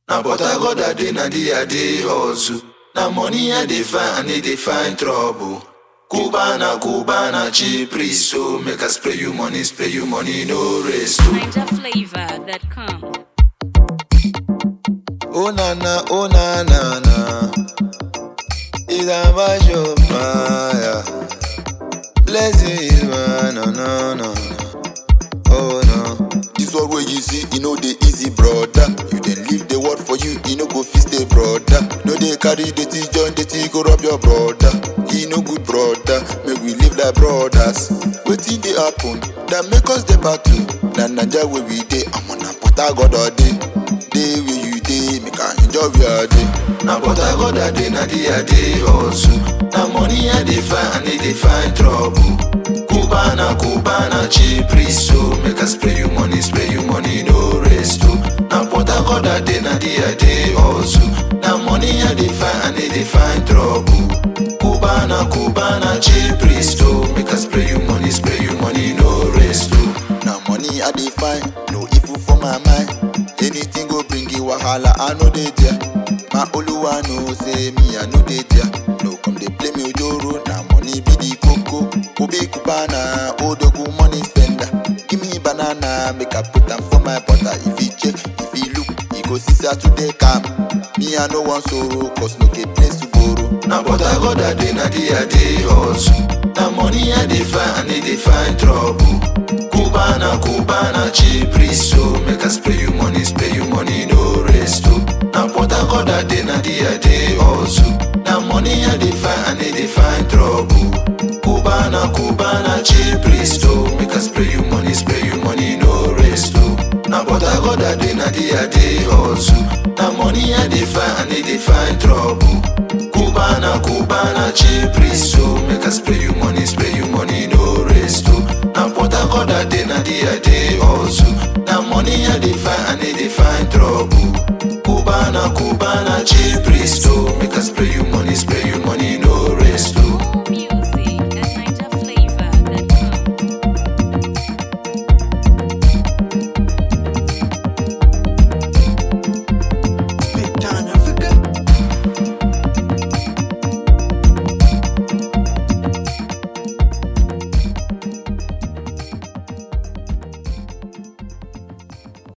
Na but I got that day, na the I dey hustle. Na money I dey find, and they dey find trouble. Cubana, Cubana, cheap priest, so make us spray you money, spray you money, no rest. oh. NinjaFlavor.com. Oh na na, oh na na na. Is a mash of fire. Blessing is mine, no no no. Oh no. This world where you see, you know the easy brother. You then leave the word for you, you know go fit stay brother. No they carry the tea, join the tea, go rob your brother. He no good brother, make we live like brothers. Waiting they happen, that make us the battle. Na Naija where we dey, I'm on a put I got all day. Day where you dey, make I enjoy your day. Na but I got that day, na the I dey hustle. Na money I dey find, and they dey find trouble. Cubana, Cubana, cheap priest, so make us spray you money, spray you money, no rest. oh. Na but I got that day, na the I dey hustle. Na money I dey find, and they dey find trouble. Cubana, Cubana, cheap priest, so make us spray you money, spray you money, no rest. oh. Now money I dey find, no evil for my mind. Anything go bring you wahala, I know they there. My Oluwa know say me I know they there. No come they play me ojoro, now money be the coco. Obe kubana, odogu money spender. Give me banana, make I put them for my butter. If he check, if he look, he go see say today come. Me I no want sorrow, cause no get place to borrow. Na but I got that day, na the I dey hustle. Na money I dey find, and they dey find trouble. Cubana, Cubana, cheap priest, so make us spray you money, spray you money, no rest. oh. Na but I got that day, na the I dey hustle. Na money I dey find, and they dey find trouble. Cubana, Cubana, cheap priest, so make us spray you money, spray you money, no rest. oh. Na but I got that day, na the I dey hustle. Na money I dey find, and they dey find trouble. Cubana, Cubana, cheap priest, so make us spray you money, spray you money, no rest. oh. Na but I got that day, na the I dey hustle. Na money I dey find, and they dey find trouble. Cubana, Cubana, cheap priest, so